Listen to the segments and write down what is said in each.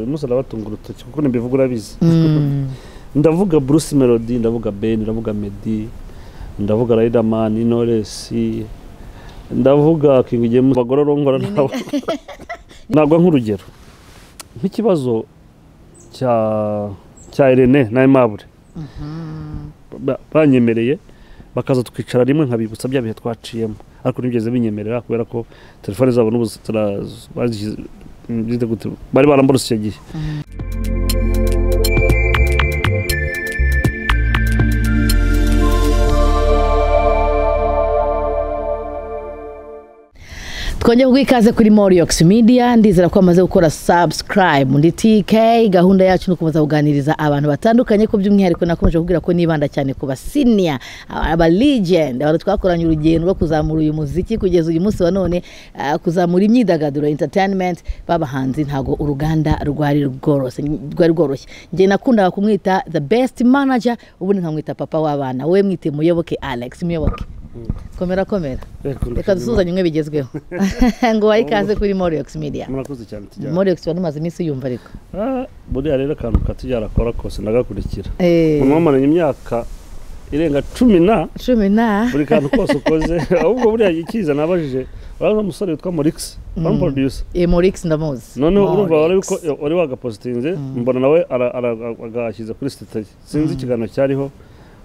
uyu munsi arabatunga urutoki kuko ntibivuga urabizi ndavuga Bruce Melody ndavuga Ben ndavuga Meddy ndavuga Riderman Knowless ndavuga King James bagororonkora nabo nagwa nk'urugero nk'ikibazo cya cya Irene na Aimable Ba- banyemereye bakaza twicara rimwe nkabibutsa bya bihe twaciyemo ariko ntibyigeze binyemerera kubera ko telefone zabo n'ubu zitara- bazishyize- zite gute, bari baramborose icyo gihe twongere guha ikaze kuri moriox media ndizera ko wamaze gukora subscribe muri tk gahunda yacu ni ukomeza kuganiriza abantu batandukanye ko by'umwihariko nakomeje kubwira ko nibanda cyane ku basiniya aba legend abantu twakoranye urugendo rwo kuzamura uyu muziki kugeza uyu munsi wa none ah, kuzamura imyidagaduro entertainment babahanzi ntabwo uruganda rwari rworoshye rwari rworoshye njye nakundaga kumwita the best manager ubundi nkamwita papa w'abana wowe mwite muyoboke alex muyoboke komera komera Yego, reka dusuhuzanye umwe bigezweho ngo wahe ikaze kuri moriox media murakoze cyane tujyane moriox wari umaze iminsi yumva ariko Ah, buriya rero akantu katujyara akora kose ndagakurikira Eh, umuntu wamaranye imyaka irenga cumi na cumi na buri kantu kose ukoze ahubwo buriya ikiza nabajije urazi umusore witwa morix Mm. bamuproduce Eh, morix ndamuzi noneho urumva wari Morix. wiko- wari wagapositinze mbona nawe ara- ara- agashyize kuri sitete ye sinzi ikiganiro cyariho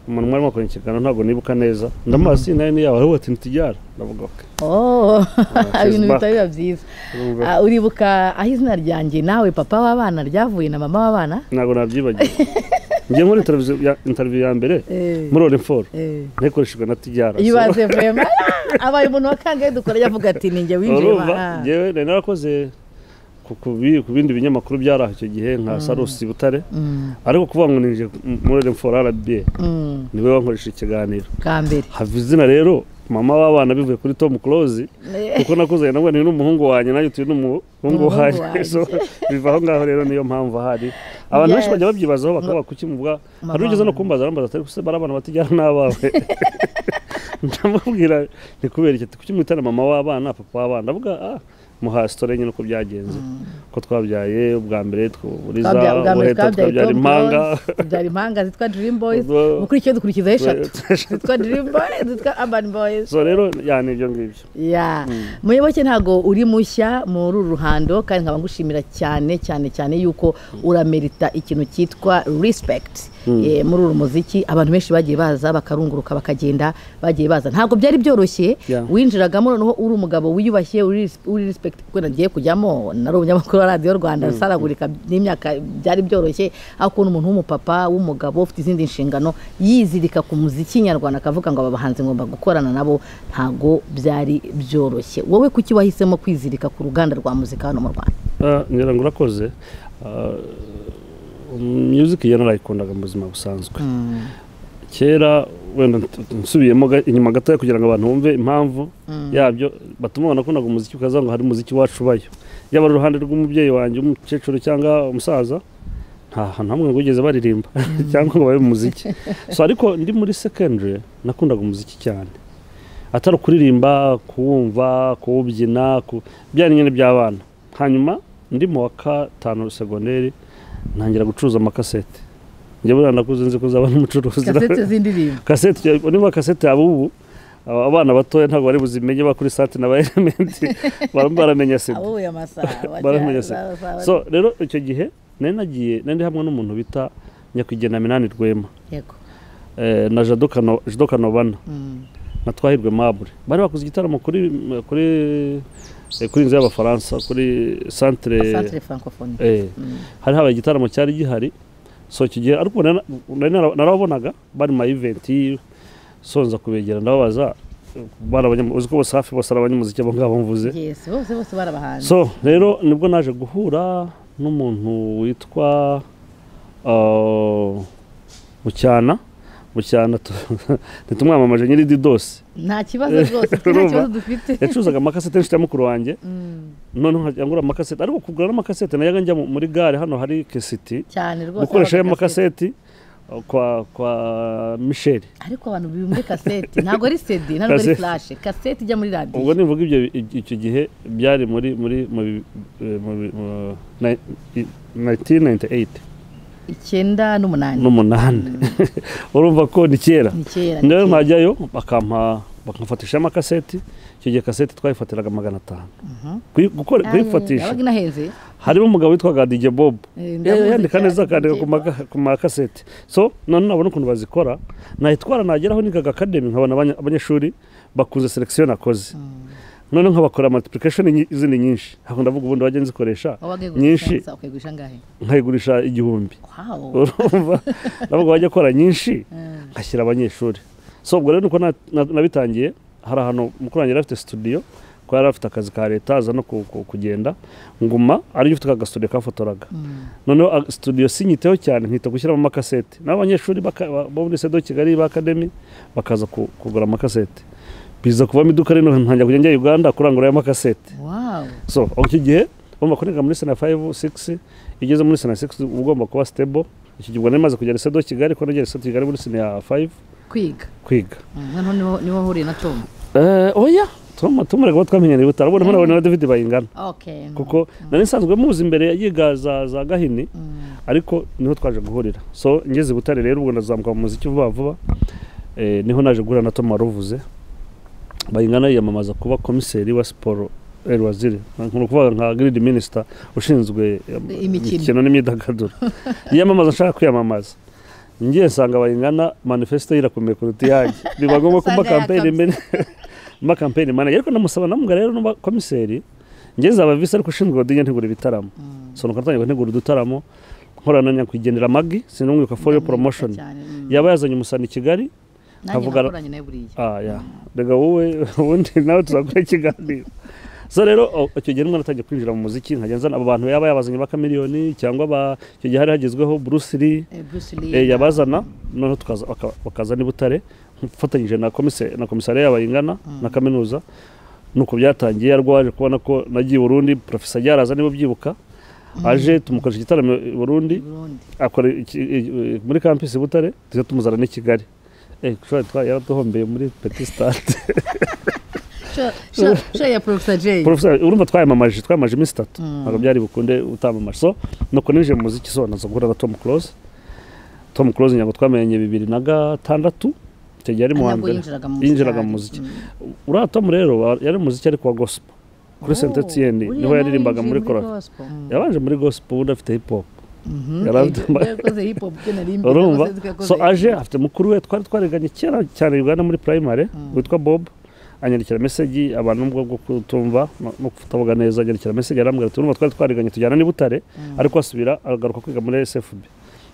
umuntu mwari mwakoranye ikiganiro ntabwo nibuka neza ndamazi nayo ni yabo aravuga ati ntitujyara ndavuga ok Oh, ibintu back. bitari biba byiza Urumva? Ah, uribuka aho izina ryanjye nawe papa w'abana ryavuye na mama w'abana ntabwo nabyibagiwe njye muri televiziyo ya- interview ya mbere Eh, muri orinforo eh. ntikoreshejwe na tujyara ibaze vema abaye umuntu wakangaye dukora yavuga ati ninjye winjiye urumva njyewe nari narakoze ku- ku bi- ku bindi binyamakuru byari aho icyo gihe nka sarusi butare ariko kuvuga ngo ninjiye muri renforo arabiye niwe wankoresha ikiganiro bwa mbere hava izina rero mama w'abana bivuye kuri tom close kuko nakuze nawe ni n'umuhungu wanjye nawe utuye n'umuhungu Umuhungu wanjye wanjye. So, biva aho ngaho rero niyo mpamvu ahari abantu benshi Yes. bajya babyibazaho bakaba kukimuvuga hari ugeze no kumbaza arambaza atari se bari abana batigera n'abawe ndamubwira ni kubera iki kuki mwitana mama w'abana papa w'abana ndavuga ah muha sitore nyine uko byagenze ko twabyaye ubwa mbere twuriza Twabya- bwa mbere ubuheta twabyaye tukabyara Tom impanga Jones, tubyara impanga zitwa dream boys Urwo- mukurikiye dukurikizaho eshatu zitwa dream boys zitwa urban boys so rero yani ibyo ngibyo ya muyoboke ntago uri mushya muri uru ruhando kandi nkaba ngushimira cyane cyane cyane yuko uramerita ikintu cyitwa respect Eh, muri uru muziki abantu benshi bagiye baza bakarunguruka bakagenda bagiye baza ntabwo byari byoroshye Yeah. winjiragamo noneho uri umugabo wiyubashye uri ris- uri respect kuko nagiye kujyamo nari umunyamakuru wa radiyo rwanda saragurika n'imyaka byari byoroshye aho kubona umuntu w'umupapa w'umugabo ufite izindi nshingano yizirika ku muziki nyarwanda akavuga ngo aba bahanzi ngomba gukorana nabo ntago byari byoroshye wowe kuki wahisemo kwizirika ku ruganda rwa muzika hano mu rwanda Ah, ngira ngo urakoze Ah, music iyo narayikundaga mu buzima busanzwe kera wenda nt- nsubiyemo ga- inyuma gatoya kugira ngo abantu bumve impamvu yabyo batuma banakundaga umuziki ukaza ngo hari umuziki wacu ubayo yaba ari uruhande rw'umubyeyi wanjye umukecuru cyangwa umusaza nta hantu hamwe ngo ugeze baririmba cyangwa ngo babe mu muziki so ariko ndi muri secondary nakundaga umuziki cyane atari ukuririmba kuwumva kuwubyina ku... byari nyine by'abana hanyuma ndi mu wa gatanu segonderi ntangira gucuruza amakasete njye buriya nakuze nzi kuzaba n'umucuruzi kasete z'indirimbo kasete niba kasete yaba ubu aba- abana batoya ntabwo bari buzimenye bakuri sate na ba elementi barimo baramenya sida abo uya masaha baramenya sida so rero icyo gihe nari nagiye nari ndi hamwe n'umuntu bita nyakwigendera minani rwema yego eh, na Jado Kano- Jado kanovana Mm. na twahirwe mabure bari bakoze igitaramo kuri kuri eh, kuri inzu y'abafaransa kuri centre centre francophone eh, hari habaye igitaramo cyari gihari so icyo gihe ariko nari- nari nara- narababonaga bari mu ma event so nza kubegera ndababaza bari abanyamuziki uzi ko bose hafi bose ari abanyamuziki abo ngabo mvuze yes bose bose bari abahanzi so rero nibwo naje guhura n'umuntu witwa uh, Bucyana Bucyana tu- ntitumwamamaje nyiri didosi nta kibazo rwose twe nta Urumva? kibazo dufite yacuruzaga amakasete inshuti ya mukuru wanjye noneho nkajya ngura amakasete ariko kugura n'amakasete nayaga njya mu- muri gare hano hari kesiti cyane rwose gukoresha ayo amakasete. makaseti kwa kwa misheli ariko abantu biri muri kasete ntabwo ari sedi ntabwo ari Kasete. furashe kasete ijya muri radiyo ubwo nivuga ibyo icyo gihe byari muri muri mu bi- eh, mu bi- mu nai- i- 1998 icyenda n'umunani n'umunani urumva ko ni kera ni kera ni rero kera. nkajyayo bakampa bakamfatisha amakaseti icyo gihe kaseti twayifatiraga magana atanu Kuyi- gukora- Ah, kuyifatisha yabaga inahenze harimo umugabo witwaga DJ Bob Eh, ndamuzi Eh, yandika neza cyane, akandika DJ ku maka- ku makaseti so none nabona ukuntu bazikora nayitwara nageraho nigaga academy nkabona abanya- abanyeshuri bakunze selection nakoze none nkabakora multiplication nyi- izindi nyinshi ntabwo ndavuga ubundi wajya nzikoresha wowe wagiye nyinshi gusa ukayigurisha angahe nkayigurisha igihumbi wawo urumva ndavuga wajya akora nyinshi Eh, ngashyira abanyeshuri so ubwo rero nuko na- na- nabitangiye hari ahantu mukuru wanjye yari afite studio kuko yari afite akazi ka leta aza no ku- ku- kugenda nguma ariyo ufite aka studio kafotoraga noneho a- studio sinyiteho cyane nkita gushyiramo amakasete naho abanyeshuri baka- ba- bo muri sedo kigali ba akademi bakaza ku- kugura amakasete biza kuvamo iduka rino ntangira kujya njya uganda kurangura amakasete wawo so icyo gihe urumva ko niga muri sena fayivu sigisi igeze muri sena sigisi uba ugomba kuba sitebo icyo gihe ubwo nari maze kugera sedo kigali kuko nagera sedo kigali muri sena ya fayivu kwiga kwiga Mm, noneho niwo- niwo wahuriye na tom eh oya tom tom reka twamenyereye utarabona mpano na david bayingana okay kuko nari nsanzwe muzi imbere yiga za za gahini Mm, ariko niho twaje guhurira so ngeze i butare rero ubwo ndazamuka mu muziki vuba vuba eh, niho naje guhura na tom waruvuze bayingana yiyamamaza kuba komiseri wa siporo eh, waziri ni ukuvuga nka giridi minisita ushinzwe eh, Imikino. imikino n'imyidagaduro yiyamamaza nshaka kwiyamamaza ngiye nsanga bayingana manifesito yirakomeye kuruta iyanjye biba ngombwa ko mba Usanga kampeyini yakamye. mbere mba kampeyini manager ariko ndamusaba namubwa rero n'uba komiseri ngeze aba visi ariko ushinzwe odinye ntegura ibitaramo mm, so nuko natangiye gutegura udutaramo nkorana na nyakwigendera magi sinumwibuka for your ndamwibuka promotion cyane, mm. yaba yazanye umusani i kigali nanjye nkavugana- nakoranye nawe buriya ah ya rega wowe ubundi nawe tuzakora ikiganiro so rero o- icyo gihe nimwe natangiye kwinjira mu muziki nkajya nzana abo bantu yaba yabazanye bakamiliyoni cyangwa ba- icyo gihe hari hagezweho bruce lee Eh, Bruce Lee. eh, yabazana noneho tukaza- baka- bakaza n'i butare mfatanyije na komise- na komisariya y'abayingana na kaminuza nuko byatangiye yari waje kubona ko nagiye i burundi profesa ryaraza niba ubyibuka aje tumukoresha igitaramo i burundi Burundi. akora iki- i- muri campus i butare tujya tumuzana n'i kigali Eh, shora twa- yaratuhombeye muri petit stade Sho- sho- sho ya Professor Jay. profesa urumva twayamamaje twayamamaje iminsi itatu Mm. ntabwo byari bukunde utamamaje so nuko ninjiye mu muziki so naza guhura na tom close tom close ntabwo twamenye bibiri na gatandatu icyo gihe yari mu wa Ntabwo mbere yinjiraga mu yinjiraga mu muziki. muziki Mm. uriya tom rero wa- yari mu muziki ariko wa gospel kuri Oh, saint etienne uriya niho nawe yaririmbaga yinjiye muri korali gospel. Mm. yabanje muri gospel ubundi afite hip hop Mhm. yarabyo- Yakoze hip hop byo nari imbere, urumva yakoze- yakoze so hip hop. aje afite mukuru we twari twariganye kera cyane ugana muri primary witwa bob anyandikira meseji abantu n'ubwo bwo kutumva no- no kutavuga neza anyandikira meseji arambwira ati urumva twari twariganye tujyana n'i butare ariko asubira agaruka kwiga muri sfb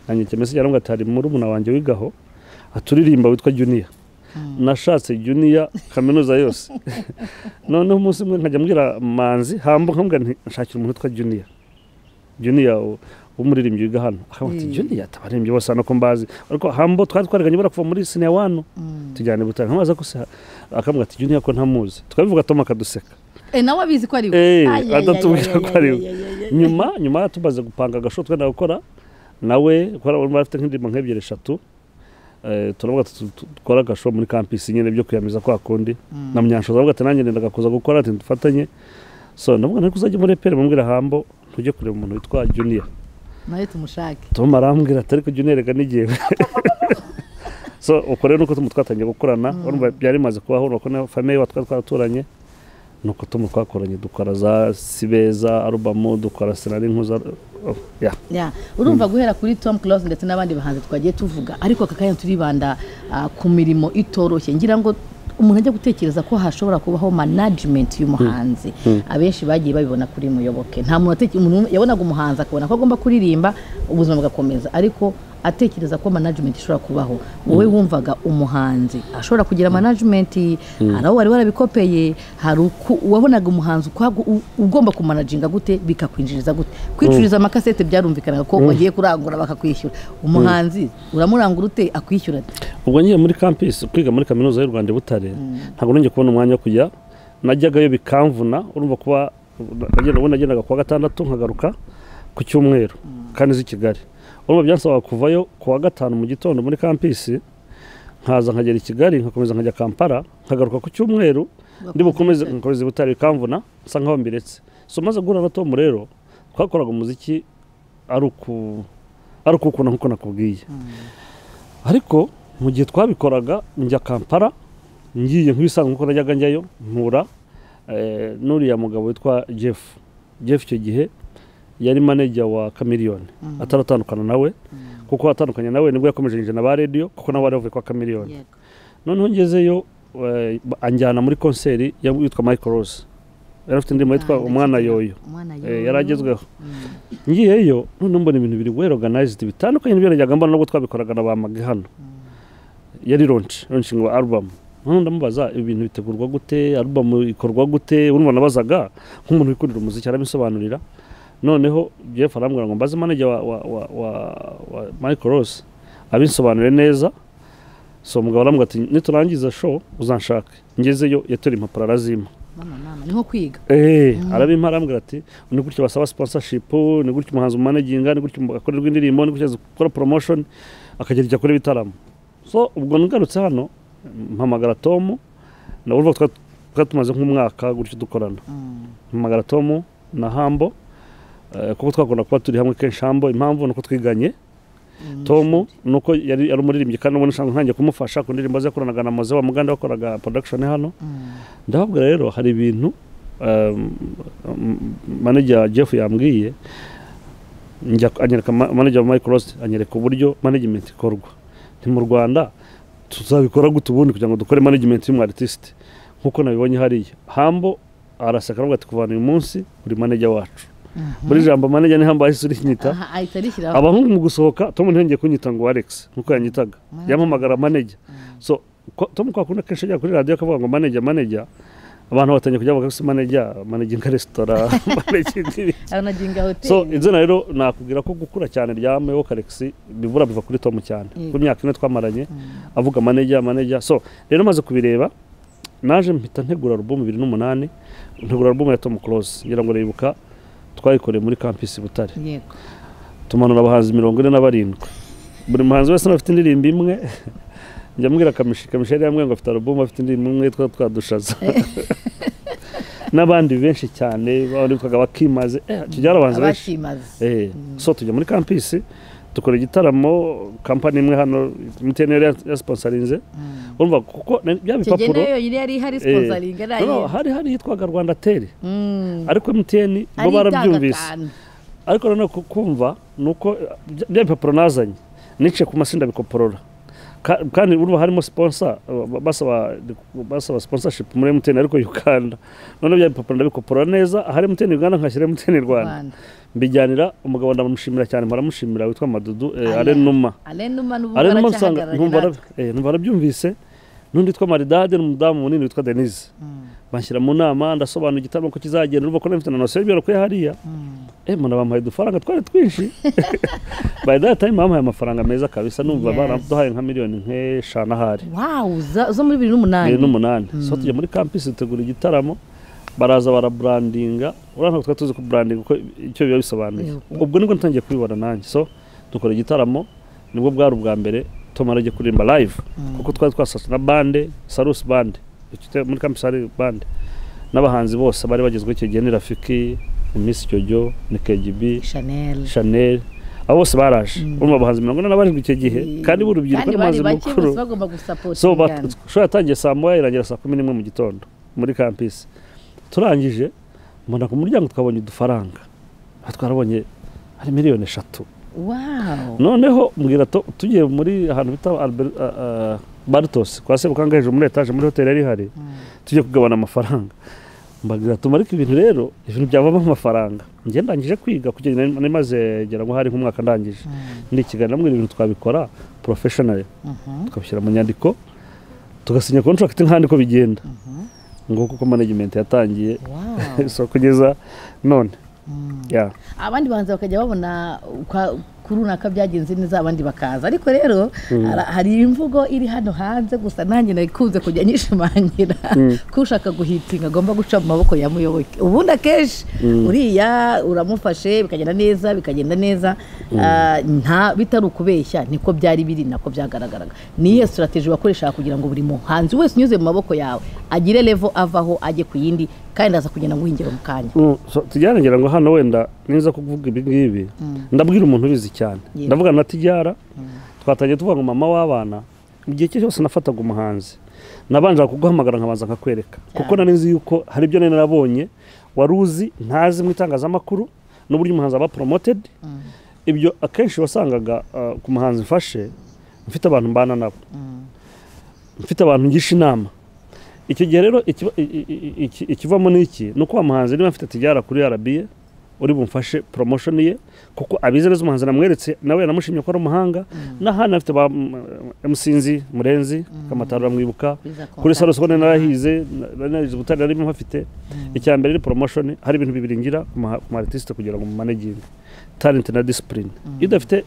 anyandikira meseji arambwira ati hari murumuna wanjye wigaho aturirimba witwa juniya nashatse juniya kaminuza yose noneho umunsi umwe nkajya mbwira manzi hambo nkamubwira nti nshakira umuntu witwa juniya juniya u- w'umuririmbyi wiga hano akavuga ati Mm. juniya tabaririmbyi bose hano ko mbazi ariko hambo twari twariganye bara kuva muri siniya wano Mm. tujyane i butare nkamaze ko se akamubwira ati juniya ko ntamuzi tukabivuga tom akaduseka Eh, nawe abizi ko ari we. Eh, Ay, ay, ay, adatubwira ay, ko ay, ari ay, we. ay, ay, ay. nyuma nyuma tumaze gupanga agashoto twenda gukora nawe kubera abantu bafite nk'indirimbo nk'ebyiri eshatu eh, turavuga ati tu- tu- dukore agashow muri campus nyine byo kwiyamiza kwa kundi na Mm. munyanshoza avuga ati nanjye nendaga kuza gukora ati dufatanye so ndavuga nari kuzajya muri eperi mubwira hambo tujye kureba umuntu witwa juniya nawe tumushake tom arambwira ati ariko juniya reka n'igihe so uko rero nuko tom twatangiye gukorana urumva byari bimaze kubaho urabona ko na famiye wa twari twaraturanye nuko tom twakoranye dukora za sibeza arubamu dukora senari nkuza oh, ya Ya, urumva guhera kuri tom close ndetse n'abandi bahanzi twagiye tuvuga ariko aka kanya turibanda ah, ku mirimo itoroshye ngira ngo umuntu ajya gutekereza ko hashobora kubaho management y'umuhanzi abenshi bagiye babibona kuri muyoboke nta muntu ateke- umuntu umwe yabonaga umuhanzi akabona ko agomba kuririmba ubuzima bugakomeza ariko atekereza ko management ishobora kubaho wowe wumvaga umuhanzi ashobora kugira management hari aho wari warabikopeye hari uku- wabonaga umuhanzi ukwagu- u- ugomba kumanajinga gute bikakwinjiriza gute kwicururiza amakasete byarumvikanaga ko wagiye kurangura bakakwishyura umuhanzi uramurangura ute akwishyura ate ubwo ngiye muri campus kwiga muri kaminuza y'u rwanda i butare ntabwo nongeye kubona umwanya wo kujya najyagayo bikamvuna urumva kuba nagenda- ubundi nagendaga kuwa gatandatu nkagaruka ku cyumweru kandi uzi i kigali urumva byansaba kuvayo ku wa gatanu mu gitondo muri kampisi nkaza nkagera i kigali nkakomeza nkajya kampala nkagaruka ku cyumweru ndi bukomeze nkomeze butari bikamvuna nsa nkaho mbiretse so maze guhura na tomu rero twakoraga umuziki ari uku ari ukukuna nk'uko nakubwiye ariko mu gihe twabikoraga njya kampala ngiye nk'ibisanzwe nk'uko najyaga njyayo mpura eh, n'uriya mugabo witwa jeff jeff icyo gihe yari maneja wa kamiriyoni ataratandukana nawe kuko atandukanye nawe nibwo yakomeje na ba radiyo kuko nawe wari wavuye kwa kamiriyoni Yego. noneho ngezeyo eh, ba- anjyana muri konseri ya- yitwa michael rose yari afite indirimbo yitwa Ah, umwana ndakeka. yoyo Umwana Eh, yoyo. yari agezweho Mm. ngiyeyo noneho mbona ibintu biri well organized bitandukanye n'ibyo najyaga mbona nubwo twabikoraga na ba magi hano yari launch launching wa album noneho ndamubaza ibi bintu bitegurwa gute album ikorwa gute urumva nabazaga nk'umuntu wikundira umuziki arabisobanurira noneho Jeff arambwira ngo mbaze manager wa, wa, wa, wa, wa Michael Ross abinsobanure neza so umugabo arambwira ati niturangiza show uzanshake ngezeyo yatora impapuro arazima Mama, mama, ni nko kwiga Eh, Mm. arabimpa arambwira ati ni gutya basaba sponsorship ni gutya umuhanzi umanaginga ni gutya akorerwa indirimbo ni gutya azi gukora promotion akagira icyo akora ibitaramo so ubwo ngarutse hano mpamagara tomu na urumva twa- twari tumaze nk'umwaka gutyo dukorana Mm. mpamagara tomu na hambo eh, kuko twakunda kuba turi hamwe kenshi hambo impamvu ni uko twiganye Mm. tomu ni uko yari ari umuririmbyi kandi ubona nshaka ntangiye kumufasha ku ndirimbo ze yakoranaga na moze wa muganda wakoraga production hano Mm. ndababwira rero hari ibintu um, um, manager jeff yambwiye njya anyereka ma- manager wa microsoft anyereka uburyo management ikorwa nti mu rwanda tuzabikora gute ubundi kugira ngo dukore management y'umu artist nk'uko nabibonye hariya hambo araseka aravuga ati kuvana uyu munsi uri manager wacu Mhm. muri jambo manager ni hambo ahise urinyita Aha, ahita arishyiraho abahungu mu gusohoka tom ntiyongeye kunyita ngo alex nk'uko yanyitaga Mm. yampamagara manager Mm. so ko- tom kwa kundi akenshi ajya kuri radiyo akavuga ngo manager manager abantu batangiye kujya bavuga ko manager manager nka resitora manager indirimbo aranaginga hoteli so izina rero nakubwira ko gukura cyane rya mewo alex bibura biva kuri tom cyane Yego. ku myaka ine twamaranye Mm. avuga manager manager so rero maze kubireba naje mpita ntegura album bibiri n'umunani ntegura album ya tom close ngira ngo uribuka twayikoreye muri campus butare yego tumanura abahanzi mirongo ine na barindwi buri muhanzi wese afite indirimbo imwe njya mbwira kamishi kamishi yari yambwiye ngo afite alubumu afite indirimbo imwe yitwa twadushaza n'abandi benshi cyane bari bitwaga bakimaze eh, icyo gihe hari abahanzi benshi abakimaze Eh, so tujya muri kampisi dukora igitaramo kampani imwe hano MTN yari yasiponsarinze Mm. urumva kuko na- bya icyo gihe bipapuro nayo yari yari ihari eh, sponsoringa no, no, hari hari yitwaga rwanda teri nayo ariko MTN bo barabyumvise ariko noneho ku- kumva ni uko eh, bya- bya bipapuro nazanye niciye ku masinda bikoporora Ka- kandi urumva harimo sponsor eh, ba- basaba basaba sponsorship muri MTN ariko Uganda none bya bipapuro ndabikoporora neza hari MTN Uganda nkashyira MTN Rwanda rwanda mbijyanira umugabo ndamushimira cyane mparamushimira witwa Madudu eh, Alain. Arenuma arenuma n'ubu Arenuma nsanga baracyahagararanye numva natwe ara- eh, numva arabyumvise n'undi witwa Maridade n'umudamu munini witwa Denise Mm. banshyira mu nama ndasobanura igitaramo ko kizagenda urumva ko mfite na nosiyo y'ibyarukuye hariya Mm. eh mbona bamuhaye udufaranga twari twinshi by that time bamuhaye amafaranga meza kabisa numva Yes. baraduhaye nka miliyoni nk'eshanu ahari wow za- zo muri bibiri n'umunani bibiri n'umunani so tujya muri kampisi dutegura igitaramo baraza baraburandinga uriya ntabwo twari tuzi ko burandinga uko icyo biba bisobanuye Yego. ubwo nibwo natangiye kubibona nanjye so dukora igitaramo nibwo bwari ubwa mbere tom arajya kuririmba live Mm. kuko twari twasatse na bande sarusi bande Ifite muri kampisi hari bande n'abahanzi bose bari bagezweho icyo gihe ni rafiki ni misi jojo ni kegibi chanel chanel abo bose baraje Mm. urumva abahanzi mirongo ine na barindwi icyo gihe kandi b'urubyiruko kandi n'amazi bari bake mukuru bose bagomba gusapota so bat- show yatangiye saa moya irangira saa kumi n'imwe mu gitondo muri kampisi turangije mbona ku muryango twabonye udufaranga Aha twarabonye hari miliyoni eshatu wow noneho mbwira to- tugiye muri ahantu bita Albert- a- a- bartos kwa sebukanga hejuru muri etaje muri hoteli yari ihari Mm. tujye kugabana amafaranga mbagira tumarike ibintu rero ibintu byavamo amafaranga njye ndangije kwiga kugeza nari- nari maze ngira ngo hari nk'umwaka ndangije Mm. ndi i kigali namwe ibintu twabikora professionally Mhm. tukabishyira mu nyandiko tugasinya contract nk'andi ko bigenda Mhm. nguko uko management yatangiye wow so kugeza none Mm. yeah. abandi bahanzi bakajya babona ukwa- kuri runaka byagenze neza abandi bakaza ariko rero hari- hari imvugo iri hano hanze gusa nanjye nakunze kujya nyishimangira ko ushaka guhitinga agomba guca mu maboko ya muyoboke ubundi akenshi uriya uramufashe bikagenda neza bikagenda neza Ah, nta bitari ukubeshya niko byari biri nako byagaragaraga niyo sitarateji wakoreshaga kugira ngo buri muhanzi wese unyuze mu maboko yawe agire levo avaho ajye ku yindi kandi aza kugenda nguhingire mu kanya Mm, so tujyane ngira ngo hano wenda niza kuvuga ibi ngibi ndabwira umuntu ubizi cyane Yego. ndavuga na tijyara twatangiye tuvuga ngo mama w'abana mu gihe cye cyose nafataga umuhanzi nabanje kuguhamagara nkabanza nkakwereka kuko nari nzi yuko hari ibyo nari narabonye wari uzi ntazi mu itangazamakuru n'uburyo umuhanzi aba promoted ibyo akenshi wasangaga uh, ku muhanzi mfashe mfite abantu mbana nabo mfite abantu ngisha inama icyo gihe rero ikiba- i- i- i- iki- ikivamo ni iki ni uko wa muhanzi niba afite tijyara kuri arabiye uri bumfashe poromosiyo ye kuko abizi neza umuhanzi namweretse nawe yanamushimye ko ari umuhanga n'ahandi afite ba emusinzi murenzi kamataro aramwibuka Bizakompa. kuri salo soko narahize narahize ubutari narimo hafite icya mbere ni promotion hari ibintu bibiri ngira ku ma- ku ma artiste kugira ngo mumanaging talent na discipline iyo udafite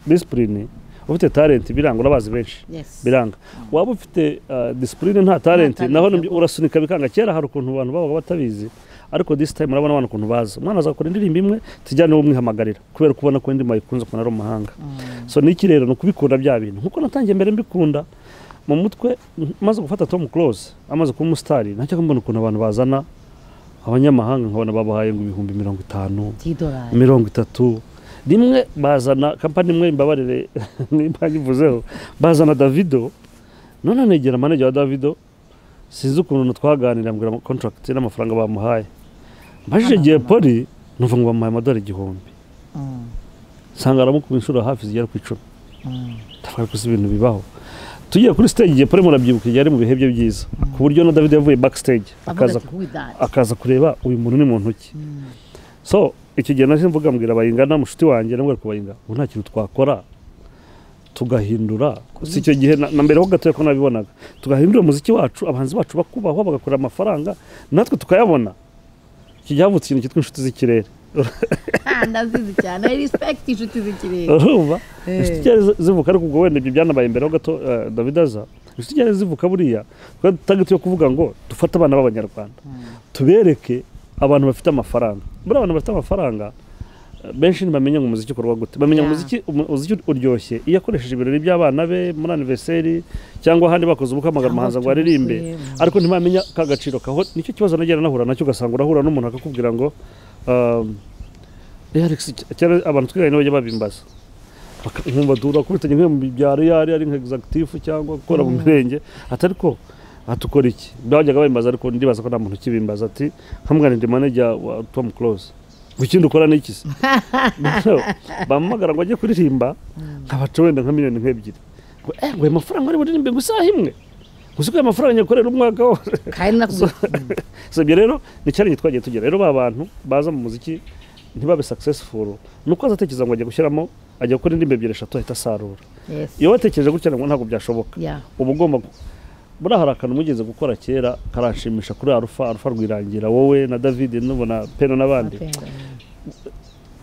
discipline ufite talent biranga urabazi benshi Yes. biranga waba ufite uh, discipline nta talent talent, naho nibyo yego. urasunika bikanga kera hari ukuntu abantu babaga batabizi ariko this time urabona abana ukuntu baza umwana azakora indirimbo imwe tujyane uwo mwihamagarira kubera ko ubona ko indirimbo ayikunze ukuntu ari umuhanga so niki rero ni ukubikunda bya bintu nkuko natangiye mbere mbikunda mu mutwe maze gufata tom close amaze kuba umusitari nacyo mbona ukuntu abantu bazana abanyamahanga nkabona babahaye ngo ibihumbi mirongo itanu by'idolari mirongo itatu rimwe bazana kampani imwe imbabarire nimba nyivuzeho bazana davido none negera manajya wa davido sinzi ukuntu twaganira mbwira ama- contract n'amafaranga bamuhaye mbajije igihe poli numva ngo bamuhaye amadolari igihumbi nsanga aramukuma inshuro hafi zigera ku icumi ndavuga ko si ibintu bibaho tugiye kuri stage igihe poli murabyibuka igihe ari mu bihe bye byiza ku buryo na davido yavuye back stage akaza ku- akaza kureba uyu muntu ni muntu ki so icyo gihe nahise mvuga mbwira bayingana mushuti wanjye namwe kubayinga ubu nta kintu twakora tugahindura si icyo gihe na na mbere ho gatoya ko nabibonaga tugahindura umuziki wacu abahanzi bacu bakubahwa bagakorera amafaranga natwe tukayabona iki gihe havutse ikintu cyitwa inshuti z'ikirere ndazizi cyane I respect inshuti z'ikirere urumva Eh. inshuti z'ikirere zi- zivuka ariko ubwo wenda ibyo byanabaye imbere ho gato eh, David aza inshuti z'ikirere zivuka buriya twari target yo kuvuga ngo dufate abana b'abanyarwanda tubereke abantu bafite amafaranga muri abantu bafite amafaranga eh, benshi ntibamenya ngo umuziki ukorwa gute bamenya Yeah. umuziki umu- umuziki uryoshye iyo akoresheje ibirori by'abana be muri anniversary cyangwa ahandi bakoze ubukwe amagambo Cyangwa amahanzi ngo aririmbe tumukwe. ariko ntibamenya ka gaciro kaho nicyo kibazo nagera nahura nacyo ugasanga urahura n'umuntu akakubwira ngo um, eh Alex cyera abantu twiganye nabo bajya babimbaza Baka- nkumva dura kubitanye nk'iyo mu byaro iyo ari ari nka executive cyangwa gukora mu mirenge ati ariko aha dukora iki bajyaga bambaza ariko ndibaza ko nta muntu ukibimbaza ati nkamwana ndi manager wa Tom Close ngo ikindi ukora ni iki se Noneho bampamagara ngo ajye kuririmba nkabaca wenda nka miliyoni nk'ebyiri ngo eh ngo ayo mafaranga ari buririmbe ngo isaha imwe ngo si ko ayo mafaranga nyakorera umwaka wose kandi nakubwira so ibyo rero ni challenge twagiye tugira rero ba bantu baza mu muziki ntibabe successful nuko azatekereza ngo ajya gushyiramo ajya gukora indirimbo ebyiri eshatu ahita asarura Yes. iyo watekereje gutya ngo ntabwo byashoboka Yeah. uba ugomba gu- buriya hari akantu mugeze gukora kera karanshimisha kuri arufa arufa rwirangira wowe na david nubona peno n'abandi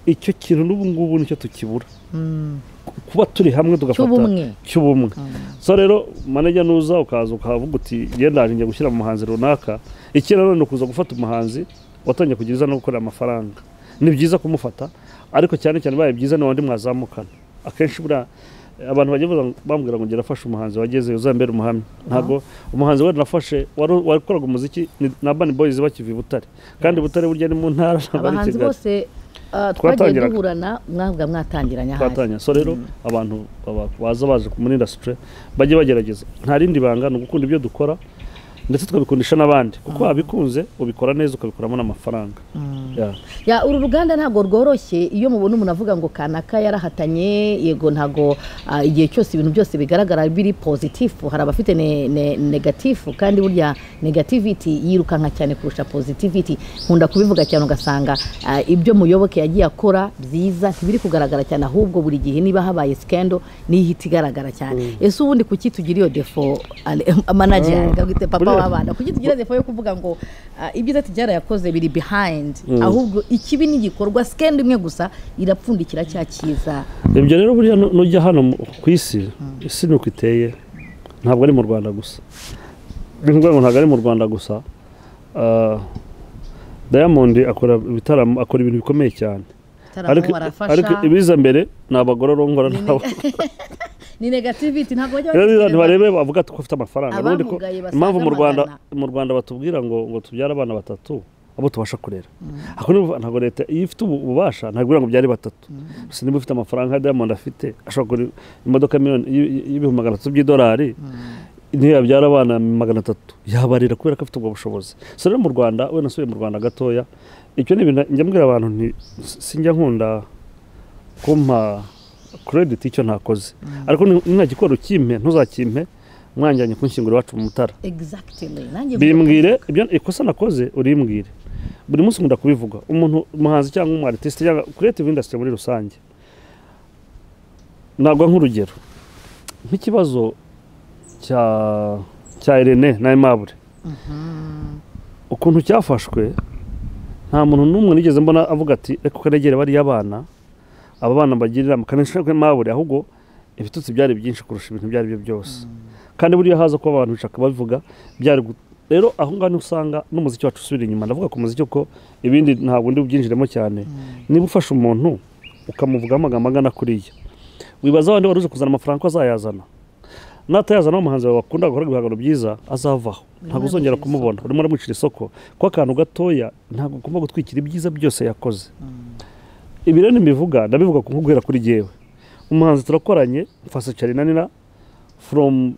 icyo kintu n'ubu ngubu nicyo tukibura kuba turi hamwe tugafata Cy'ubumwe. cy'ubumwe so rero manajya nuza ukaza ukavuga uti genda hari njya gushyira mu muhanzi runaka ikindi nanone ni ukuza gufata umuhanzi watangiye kugira iza no gukorera amafaranga ni byiza kumufata ariko cyane cyane bibaye byiza ni wandi mwazamukana akenshi buriya abantu bajya baza- bambwira ngo ngerafashe umuhanzi wagezeyo uzambere umuhamya ntabwo umuhanzi wari nafashe wari- wakoraga umuziki ni- na bani boyizi bakiva i butare kandi i butare burya ni mu ntara ntabwo ari i abahanzi kigali bose ah, twagiye Twatangiraga. duhurana mwavuga mwatangiranye ahari twatanya so rero abantu baba- baza baje ku- muri indasitiri bajye bagerageza nta rindi banga ni ugukunda ibyo dukora ndetse tukabikundisha n'abandi kuko wabikunze ubikora neza ukabikuramo n'amafaranga Yeah. ya uru ruganda ntabwo rworoshye iyo mubona umuntu avuga ngo kanaka yarahatanye yego ntabwo ah, igihe cyose ibintu byose bigaragara biri pozitifu hari abafite ne, ne, negatifu kandi burya negativiti yirukanka cyane kurusha pozitiviti nkunda kubivuga cyane ugasanga ah, ibyo muyoboke yagiye akora byiza ntibiri kugaragara cyane ahubwo buri gihe niba habaye sikendo niyo ihita igaragara cyane ese ubundi kuki tugira iyo defo ale- manager reka twite papa Buriya wabana kuko tugira defo yo kuvuga ngo ah, ibyiza tijyara yakoze biri behind ahubwo ikibi n'igikorwa sikenda imwe gusa irapfundikira cya cyiza ibyo rero buriya nu- nujya hano mu- ku isi isi ni uko iteye ntabwo ari mu rwanda gusa ni ukuvuga ngo ntabwo ari mu rwanda gusa Ah, diamond akora ibitaramo akora ibintu bikomeye cyane ariko Taramo barafasha. ariko ibiza mbere ni abagororongora Ni nabo ni negativity ntabwo bajya rero babitekereza. abantu barebe bavuga ati ko ufite amafaranga ubundi ko Abamugaye basaga impamvu mu Rwanda magana. mu Rwanda batubwira ngo ngo tubyare abana batatu abo tubasha kurera ako ni ukuvuga ntabwo leta iyo ifite ubu- ububasha ntabwo ibura ngo byare batatu gusa niba ufite amafaranga nka Diamond afite ashobora kugura imodoka miliyoni y- y- y'ibihumbi magana atatu by'idolari niyo yabyara abana magana atatu yabarira kubera ko afite ubwo bushobozi so rero mu Rwanda wenda nsubiye mu Rwanda gatoya icyo ni ibintu njya mbwira abantu nti sinjya nkunda kumpa credit icyo ntakoze ariko ntagikora ukimpe ntuzakimpe mwajyanye kunshyingura iwacu mu mutara exactly nanjye bimbwire ibyo ikosa nakoze urimbwire buri munsi nkunda kubivuga umuntu umuhanzi cyangwa umwaritiste cyangwa creative industry muri rusange ntabwo nk'urugero nk'ikibazo cya cya Irene na Aimable ukuntu cyafashwe nta muntu n'umwe nigeze mbona avuga ati reka kanegere bariya bana aba bana mbagirira inama kanishwe Aimable ahubwo ibitutsi byari byinshi kurusha ibintu ibyo ari byo byose kandi buriya haza kuba abantu bashaka babivuga byari gu- rero aho ngaho niho usanga n'umuziki wacu usubira inyuma ndavuga ku muziki ko ibindi ntabwo ndi bubyinjiremo cyane niba ufashe umuntu ukamuvugaho amagambo angana kuriya wibaza wa wari uje kuzana amafaranga ko azayazana natayazana umuhanzi wawe wakunda gukora ibihangano byiza azavaho ntabwo uzongera uramuha kumubona urimo uramwicira isoko kuko akantu gatoya ntabwo ugomba gutwikira ibyiza byose yakoze ibi rero ntibivuga ndabivuga ku nkubwira kuri jyewe umuhanzi turakoranye mfasha carinanira from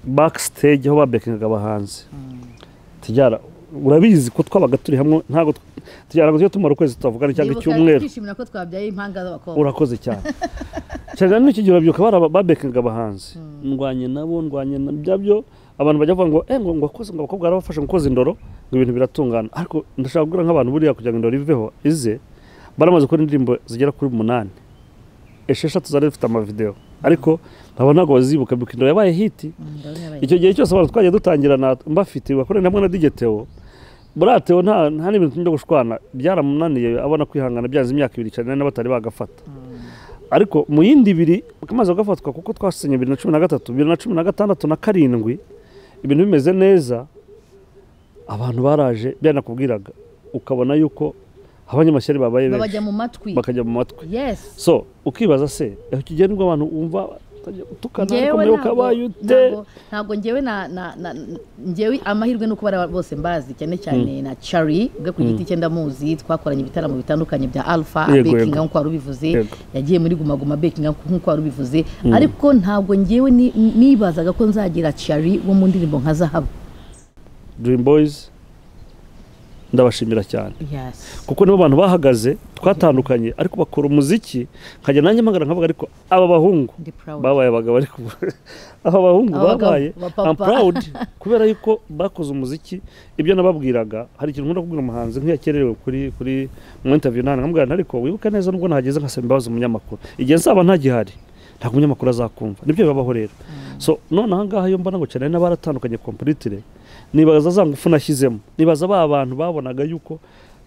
backstage aho babekingaga abahanzi tujyana urabizi ko twabaga turi hamwe ntabwo tw- tujyana ngo tujye tumara ukwezi tutavugana cyangwa Ndibuka icyumweru twishimira ko twabyaye impanga z'abakobwa urakoze cyane cyane n'iki gihe urabyibuka bari aba- babekinga abahanzi ndwanye nabo ndwanye na byabyo abantu bajya bavuga ngo eh ngo ngo wakoze ngo abakobwa barabafasha gukoza indoro ngo ibintu biratungana ariko ndashaka kubwira nk'abantu buriya kugira ngo indoro iveho ize baramaze gukora indirimbo zigera kuri umunani esheshatu zari zifite amavideo ariko nkaba ntabwo bazibuka bibuka indoro yabaye hiti Mm, ndabona icyo gihe cyose abantu twajya dutangirana mbafite bakorana hamwe na digeteo buriya teo nta nta n'ibintu byo gushwana byaramunaniye abona kwihangana byanze imyaka ibiri cyane na batari bagafata ariko mu yindi ibiri kamaze kugafatwa kuko twasenye bibiri na cumi na gatatu bibiri na cumi na gatandatu na karindwi ibintu bimeze neza abantu baraje byanakubwiraga ukabona yuko abanyamashyari babaye benshi babajya mu matwi bakajya mu matwi yes so ukibaza se aho kigera nibwo abantu wumva batajya utukana ariko mbere ukabaye ute ntabwo- ntabwo ngewe na na- na- ngewe amahirwe ni uko bariya bose mbazi cyane cyane na Chari ubwe ku giti cye ndamuzi twakoranye ibitaramo bitandukanye bya Alpha Yego, yego. Bekinga nk'uko wari ubivuze Yego. yagiye muri Guma Guma Bekinga nk'uko wari ubivuze ariko ntabwo ngewe ni- nibazaga ko nzagira Chari wo mu ndirimbo nka Zahabu dream boys ndabashimira cyane yes kuko nibo bantu bahagaze twatandukanye ariko bakora umuziki nkajya nanjye mpagara nkavuga ariko aba bahungu ndi proud babaye abagabo ariko aba bahungu Abagabo, babaye abapapa. I'm proud kubera yuko bakoze umuziki ibyo nababwiraga hari ikintu nkunda kubwira umuhanzi nk'iyo yakererewe kuri kuri mu interview nane nkamubwira nti, ariko wibuka neza nubwo nahageze nkasaba imbabazi umunyamakuru igihe nzaba ntagihari ntabwo umunyamakuru azakumva nibyo bibabaho rero so none aha ngaha iyo mbona ngo cyane n'abaratandukanye kompulitire nibaza za ngufu nashyizemo nibaza ba bantu babonaga yuko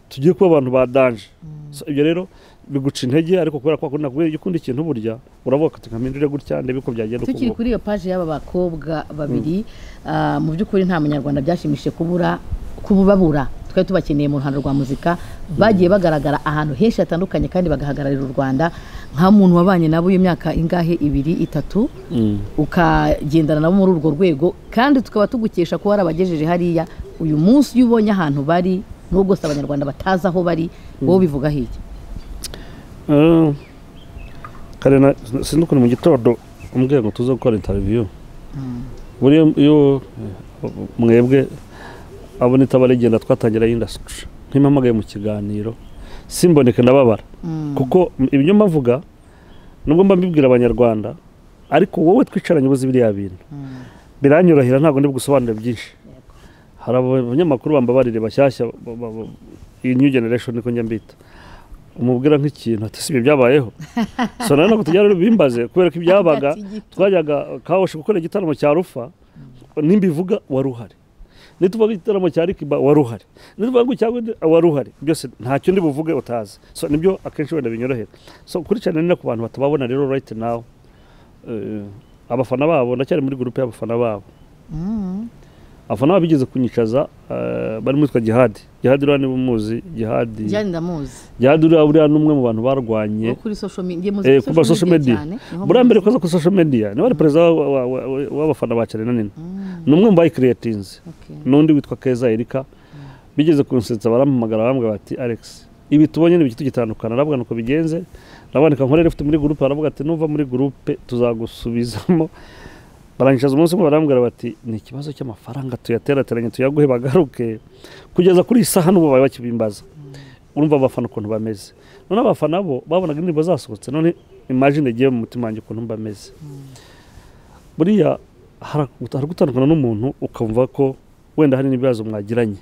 tugiye kuba abantu ba danje so ibyo rero biguca intege ariko kubera ko wakunda kubera iyo ukunda ikintu burya uravuga ati nka mpindure gutya ndebe uko byagenda tukiri ukunguka." kuri iyo paji y'aba bakobwa babiri ah, mu by'ukuri nta munyarwanda byashimishije kubura kububabura twari tubakeneye mu ruhando rwa muzika bagiye bagaragara ahantu henshi hatandukanye kandi bagahagararira u rwanda nka muntu wabanye nabo iyo myaka ingahe ibiri itatu Mm. ukagendana nabo muri urwo rwego kandi tukaba tugukesha ko warabagejeje hariya uyu munsi iyo ubonye ahantu bari nubwo si abanyarwanda batazi aho bari wowe ubivugaho iki Ah, kare na sinzi ukuntu mu gitondo umbwiye ngo tuze gukora interiviyu buriya iyo eh, mwebwe abona itaba rigenda twatangira indasitiri ntimpamagaye mu kiganiro simboneke ndababara kuko m- ibyo mbavuga nubwo mba mbibwira abanyarwanda ariko wowe twicaranye ubuze biriya bintu biranyurahira ntabwo ndi gusobanura byinshi hari abanyamakuru bambabarire bashyashya ba- ba- ba- iyi new generation niko njya mbita umubwira nk'ikintu ati si ibyo byabayeho so nawe ntabwo tujya rero bimbaze kubera ko ibyabaga twajyaga kawoshi gukora igitaramo cya rufa nimbivuga wari uhari nituvuga igitaramo cya rikiba wari uhari nituvuga ngo cyangwa wari uhari byose ntacyo ndi buvuge utazi so nibyo akenshi wenda binyorohera so kurikirana nina ku bantu batababona rero right now eh, abafana babo ndacyari muri gurupe y'abafana babo abafana babo bigeze kunyicaza eh, barimo witwa gihadi gihadi uriya niba umuzi gihadi jyane ndamuzi gihadi uriya uriya ni umwe mu bantu barwanye wo kuri social media Eh, muzi ku ma social media. niho buriya mbere muzi. koza kuri social media niwe ari perezida wa- wa- wa- wa- w'abafana ba carina nini Mm, ni umwe mu bayikiriyatinze okay. n'undi witwa keza erika bigeze kunsetsa barampamagara bambwira bati alex ibi tubonye ntibiki tugitandukana aravuga nuko bigenze arabandika nkorera ufite muri gurupe aravuga ati nuva muri gurupe tuzagusubizamo barangiza umunsi umwe barambwira bati ni ikibazo cy'amafaranga tuyaterateranye tuyaguhe bagaruke kugeza kuri iyi saha n'ubu bari bakibimbaza urumva abafana ukuntu bameze none abafana bo babonaga indirimbo zasohotse none imagine igiye mu mutima wanjye ukuntu mba meze buriya hari hari gutandukana n'umuntu ukumva ko wenda hari n'ibibazo mwagiranye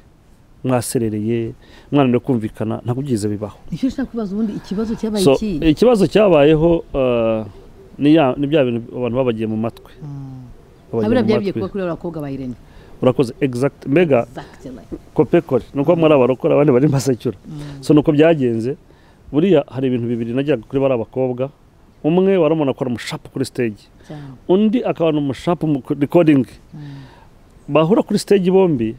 mwaserereye mwananiwe kumvikana ntabwo byize bibaho nicyo nshaka kubaza ubundi ikibazo cyabaye So, iki ikibazo cyabayeho eh, ni ya- ni bya bintu abantu babagiye mu matwi Babagiye abira mu byabiye matwi. kuba kuri aba bakobwa ba irene urakoze exact mbega exactly kopekore ni uko muri abarokora abandi bari masacura so ni uko byagenze buriya hari ibintu bibiri najyaga kuri bari abakobwa umwe wari umuntu akora umushapu kuri stage cyane undi akaba ni umushapu mu recording bahura kuri stage bombi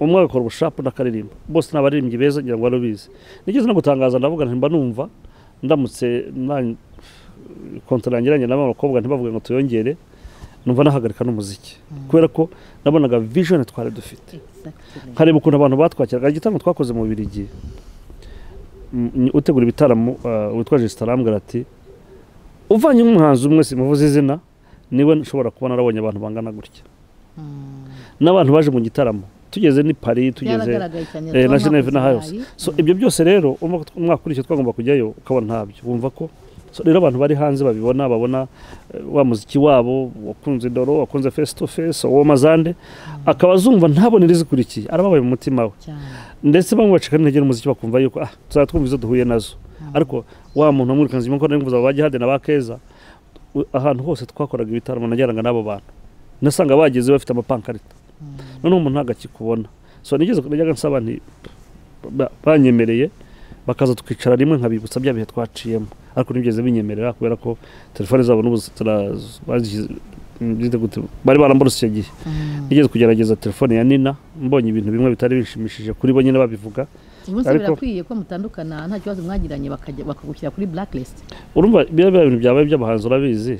umwe agakora ubushapu n'akaririmba bose ni abaririmbyi beza ngira ngo barubizi nigeze no gutangaza ndavuga nti mba numva ndamutse na- kontra yangiranye n'aba bakobwa ntibavuge ngo tuyongere numva nahagarika n'umuziki kubera ko nabonaga vision twari dufite exactly nkareba ukuntu abantu batwakiraga igitaramo twakoze mu birigi utegura ibitaramo uh, witwa jesita arambwira ati uvanye umuhanzi umwe simuvuze izina niwe nshobora kuba narabonye abantu bangana gutya n'abantu baje mu gitaramo tugeze ni pari tugeze byaragaragaye cyane eh, na Geneve na Hayos. so ibyo byose rero umwaka umwaka urishye twagomba kujyayo ukabona ntabyo wumva ko so rero abantu bari hanze babibona babona eh, wa muziki wabo wakunze doro wakunze face to face uwo mazande akaba azumva ntabone irizikurikiye arababaye mu mutima we ndetse bamwe bacika n'intege n'umuziki bakumva yuko ah tuzatwumva izo duhuye nazo ariko wa muntu wamwirukanye inyuma ko nari mvuze aba ba gihade na ba keza u- ahantu hose twakoraga ibitaramo najyanaga n'abo bantu nasanga bageze bafite amapankarita noneho umuntu ntabwo akikubona so nigeze najyaga nsaba nti ba- banyemereye bakaza tukicara rimwe nkabibutsa bya bihe twaciyemo ariko ntibyeze binyemerera kubera ko telefone zabo n'ubu zitara- bazishyize- byita gute, bari baramborose icyo gihe nigeze kugerageza telefone ya nina mbonye ibintu bimwe bitari bishimishije kuri bo nyine babivuga umunsi ariko- birakwiye ko mutandukana nta kibazo mwagiranye bakajya- bakagushyira kuri blacklist urumva biriya biriya bintu byabaye by'abahanzi urabizi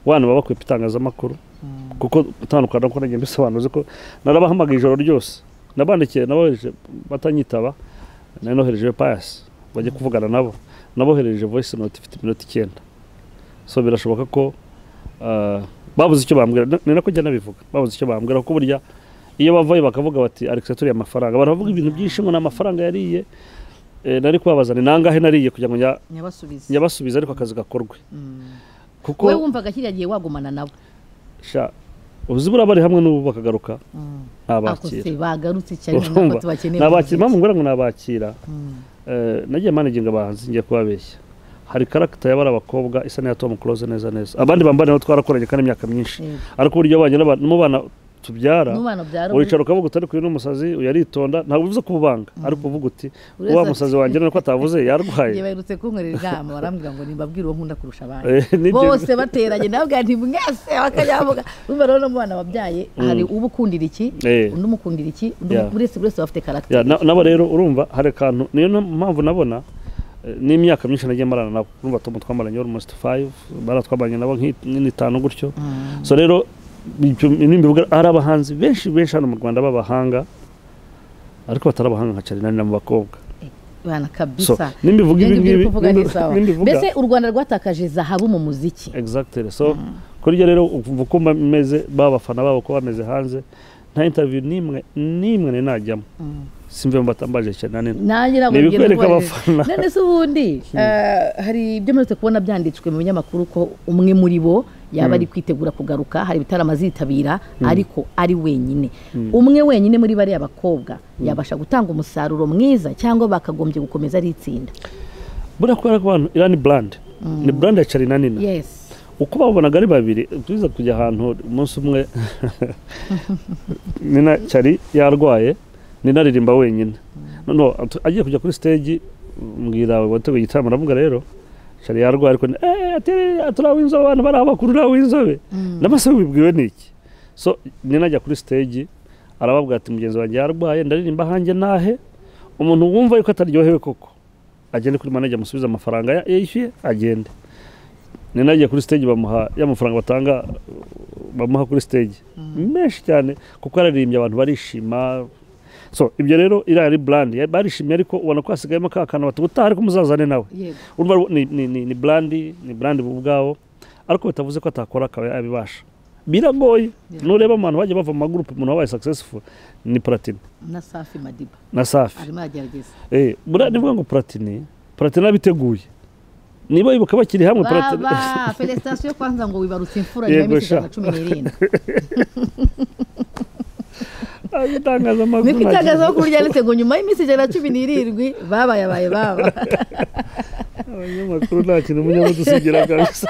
wana baba bakwepa itangazamakuru kuko utandukana no kurengera mbisobanura uzi ko narabahamagaye ijoro ryose nabandikiye nabohereje batanyitaba nari nohereje payasi bajya kuvugana nabo nabohereje voice note ifite iminota icyenda so birashoboka ko ah, babuze icyo bambwira Na- ni nako njya nabivuga babuze icyo bambwira kuko burya iyo bavayo bakavuga bati alex yaturiye amafaranga abantu bavuga ibintu byinshi ngo ni amafaranga yariye Eh, nari kubabaza ni nangahe nariye kugira ngo njya- nyabasubiza yabasubiza ariko akazi gakorwe Mm. wowe kuko wumvaga kiriya gihe wagumana nabo sha uzi buriya bari hamwe n'ubu bakagaruka ntabakira akose bagarutse cyane nako urumva tubakeneye nabakira mpamvu ngura ngo nabakira Eh, nagiye managinga abahanzi ngiye kubabeshya hari karagita y'abari abakobwa isa n'iya Tom Close neza neza abandi bambara nabo twarakoranye kandi imyaka myinshi Yego. ariko uburyo abanye n'aba- n'umubana tubyara n'umwana byaro uricara ukavuga uti ariko uyu ni umusazi uyaritonda ntabwo bivuze ko ububanga ariko uvuga uti Buri wa wese musazi wanjye none ko atavuze yarwaye Njye baherutse kunkorera inama barambwira ngo nimbabwire uwo nkunda kurusha abandi Eh, nibyo- bose bateranye nabwa nti mwese bakajya bavuga urumva rero n'umwana wabyaye hari uba ukundira iki Eh. undi umukundira iki undi Yeah. buri wese buri wese bafite karagita Ya, na- nabo rero urumva hari akantu niyo na- mpamvu nabona eh, n'imyaka myinshi nagiye marana nabo urumva tom twamaranye almost five bara twamaranye nabo nk'i- nk'itanu gutyo so rero ibyo nimbivuga hari abahanzi benshi benshi hano mu rwanda b'abahanga ariko batari abahanga nka carina ni mu bakobwa bana so kabisa nimbivuga Ibyo ibi ngibyo uri ngibi kuvuga ni sawa nimbivuga mbese u rwanda rwatakaje zahabu mu muziki exactly so kuri ryo rero ukumva uko bameze babafana babo uko bameze hanze nta interview n'imwe n'imwe nari najyamo simve mbatambaje cyane nini nanjye Ni nabwo ngenda ibikwereka kubaza- abafana. none se ubundi eh, hari ibyo muretse kubona byanditswe mu binyamakuru ko umwe muri bo yaba ari kwitegura kugaruka hari ibitaramo azitabira ariko ari wenyine umwe wenyine muri bariya bakobwa yabasha gutanga umusaruro mwiza cyangwa bakagombye gukomeza ari itsinda buriya kubera ko abantu iriya ni burandi ni burandi ya carina nina yes uko babonaga ari babiri tuza kujya ahantu umunsi umwe nina cyari yarwaye nina aririmba wenyine noneho atu- agiye kujya kuri stage mbwira wateguye igitaramo aravuga rero cyari yarwaye ariko ni- eh atiri aturi ab'inzobe abantu bari abakuru n'ab'inzobe n'amase bibwiwe n'iki so nina ajya kuri stage arababwira ati mugenzi wanjye yarwaye ndaririmba ahanjye nahe umuntu wumva yuko ataryohewe koko agende kuri manager amusubize amafaranga ya- yishyuye agende nina agiye kuri stage bamuha ya mafaranga batanga bamuha kuri stage menshi cyane kuko araririmbye abantu barishima so ibyo rero iriya ari brand ya- barishimye ariko ubona ko hasigayemo ka kantu bati ubutaha ariko muzazane nawe yego urumva ni, ni, ni, ni brand ni brand bo ubwabo ariko bitavuze ko atakora akaba yabibasha biragoye Yeah. nureba mu bantu bajya bava mu magurupe umuntu wabaye successful ni platini na safi madiba na safi arimo aragerageza Eh, buriya ni ukuvuga ngo platini platini abiteguye niba yibuka bakiri hamwe platini baba felicitation kwanza ngo wibarutse imfura Yego, nyuma y'iminsi sha. ijana na cumi n'irindwi niko itangazamakuru itangazaho kuri ryanditse ngo nyuma y'iminsi ijana na cumi n'irindwi babaye abaye baba abanyamakuru nta kintu umunyamakuru usigira kabisa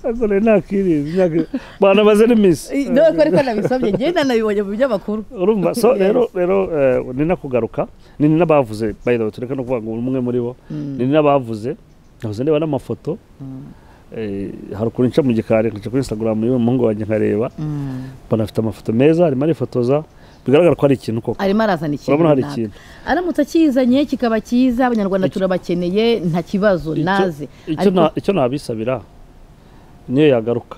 ariko nayo nakirinda imyaka banamaze n'iminsi none ariko nabisabye njyewe nanabibonye mu binyamakuru urumva so Yes. rero rero eh, ni nakugaruka ni ni n'abavuze by the way tureka no kuvuga ngo umwe muri bo ni ni n'abavuze nahoze ndeba n'amafoto eh, hari ukuntu nca mu gikari nkaca kuri instagram y'uwo muhungu wanjye nkareba mbona afite amafoto meza arimo arifotoza bigaragara ko ari ikintu koko arimo arazana ikintu urabona hari runaka. ikintu aramutse akizanye kikaba cyiza abanyarwanda Icyo- turabakeneye nta kibazo Icyo- naze icyo ariko na- icyo nabisabira niyo yagaruka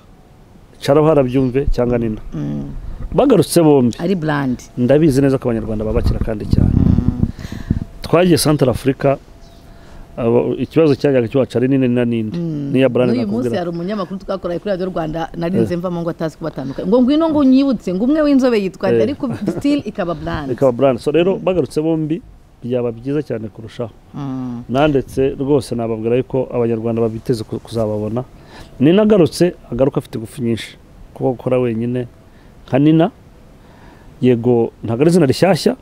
caraho harabyumve cyangwa nina Mm, bagarutse bombi ari brand ndabizi neza ko abanyarwanda babakira kandi cyane twagiye santara afurika abo- ikibazo cyajyaga cyuhaca ari nini na ninde niya brand n'uyu munsi nakubwira hari umunyamakuru twakoreye kuri radiyo rwanda narinze mvamo ngo atazi kubatandukanya ngo ngwino ngo unyibutse ngo umwe w'inzobe yitwa nde Eh. ariko still ikaba brand ikaba brand so rero bagarutse bombi byaba byiza cyane kurushaho Mm, nandetse rwose nababwira yuko abanyarwanda babiteze ku- kuzababona nina agarutse agaruka afite ingufu nyinshi kuko gukora wenyine nka nina yego ntabwo ari izina rishyashya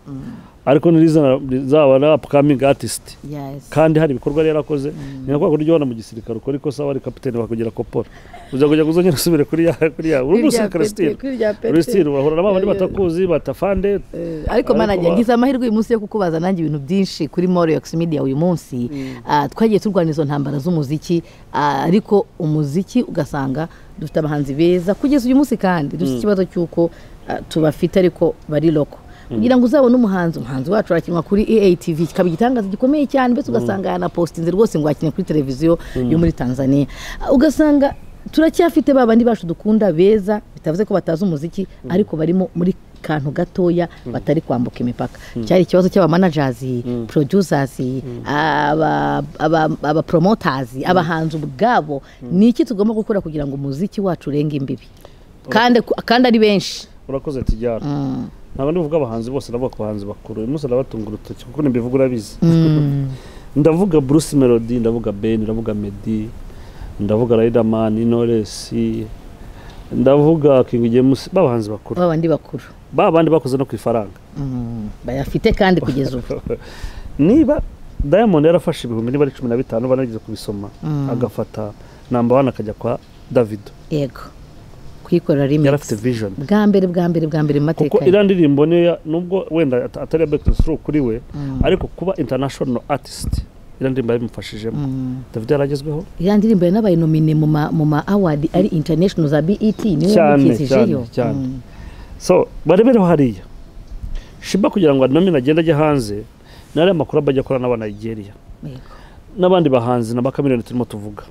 ariko ni izina rizaba ari upcoming artist yes kandi hari ibikorwa yari yarakoze ni nka kwa kurya ubona mu gisirikare ukora ikosa wari kapitene bakongera kopora uza kujya kuzongera usubire kuri ya kuri ya uri Kuri rya umusirikare pete, sitire kuri rya pete. uri sitire urahura na babandi Yeah, yeah. batakuzi batafande Eh, ariko Ariko manager ba- ngize amahirwe uyu munsi yo kukubaza nanjye ibintu byinshi kuri Morox Media uyu munsi Ah, twagiye turwana izo ntambara z'umuziki ah, ariko umuziki ugasanga dufite abahanzi beza kugeza uyu munsi kandi dufite ikibazo cy'uko ah, tubafite ariko bari loko kugira ngo uzabone umuhanzi umuhanzi wacu arakinwa kuri AATV kikaba igitangaza gikomeye cyane mbese ugasanga yanapostinze rwose ngo akinye kuri televiziyo yo muri Tanzania Ah, ugasanga turacyafite ba bandi bacu dukunda beza bitavuze ko batazi umuziki ariko barimo muri kantu gatoya batari kwambuka imipaka cyari ikibazo cy'abamanajazi producers aba- aba- abapromoters abahanzi ubwabo ni iki tugomba gukora kugira ngo umuziki wacu urenge imbibi kandi kandi ari benshi urakoze tujyana ntabwo ndivuga abahanzi bose ndavuga ku bahanzi bakuru uyu munsi ndabatunga urutoki kuko nimbivuga urabizi ndavuga Bruce Melody ndavuga Ben ndavuga Meddy ndavuga Riderman Knowless ndavuga King James babahanzi bakuru ba bandi bakuru babandi bakoze no ku ifaranga Mm, bayafite kandi kugeza ubu niba diamond yarafashe ibihumbi niba ari cumi na bitanu bana yigeze kubisoma agafata namba wani akajya kwa davido yego kuyikorera remix yari afite vision bwa mbere bwa mbere bwa mbere mu mateka kuko ye. iriya ndirimbo niyo ya- nubwo wenda at- atari iya back to the stroke kuri we ariko kuba international artist iriya ndirimbo yabimufashijemo davido yaragezweho ya ndirimbo yanabaye nomine mu ma, mu ma award ari international za BET niwe Cyane, wamukizijeyo cyane, cyane. so barebereho hariya shiba kugira ngo anomine agende ajye hanze ni ariya makuru aba ajya akora n'aba nigeria yego n'abandi bahanzi na bakamiliyoni turimo tuvuga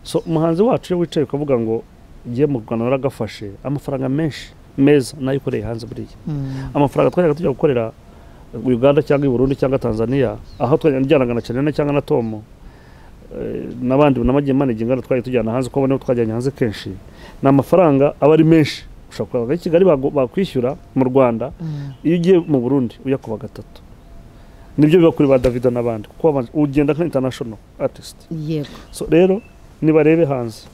so umuhanzi wacu iyo wicaye ukavuga ngo ngiye mu rwanda naragafashe amafaranga menshi meza nayo ukoreye hanze buriya Mm. amafaranga twajyaga tujya gukorera uganda cyangwa i burundi cyangwa tanzania aho twajyanaga na canena cyangwa na tomo eh, n'abandi n'amagiye manegingana twajya tujyana hanze uko abona twajyanye hanze kenshi ni amafaranga aba ari menshi ushobora kureba i kigali bagu- bakwishyura mu rwanda iyo ugiye mu burundi ujya ku wa gatatu nibyo biba kuri ba davido n'abandi kuko babanje- ugenda nka international artist yego so rero nibarebe hanze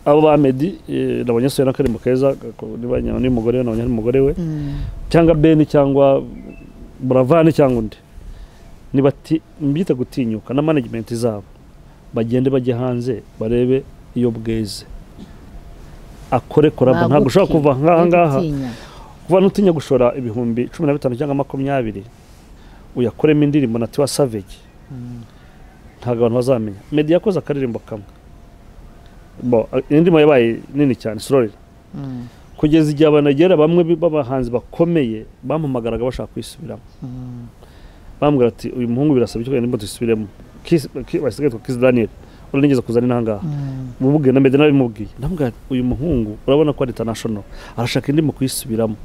abo ba medi eh, nabonye soya n'akarimo keza gako- niba nyina n'umugore we nabonye ari umugore we cyangwa beni cyangwa buravani cyangwa undi ntibati mbyite gutinyuka na management zabo bagende bajye hanze barebe iyo bweze akore korabo ntabwo ushobora kuva nk'aha ngaha kuba nutinya gushora ibihumbi cumi na bitanu cyangwa makumyabiri uyakoremo indirimbo na tiwa savage ntabwo abantu bazamenya meddy yakoze akaririmbo kamwe bo indirimbo yabaye nini cyane sorori kugeza igihe abantu bagera bamwe b'abahanzi bakomeye bampamagaraga bashaka kwisubiramo bambwira ati uyu muhungu birasaba icyo ndirimbo dusubiremo basigaye yitwa kisi daniel uranigeze kuzana inaha ngaha mububwiye na meddy nabimubwiye ndamubwira uyu muhungu urabona ko ari international arashaka indirimbo kuyisubiramo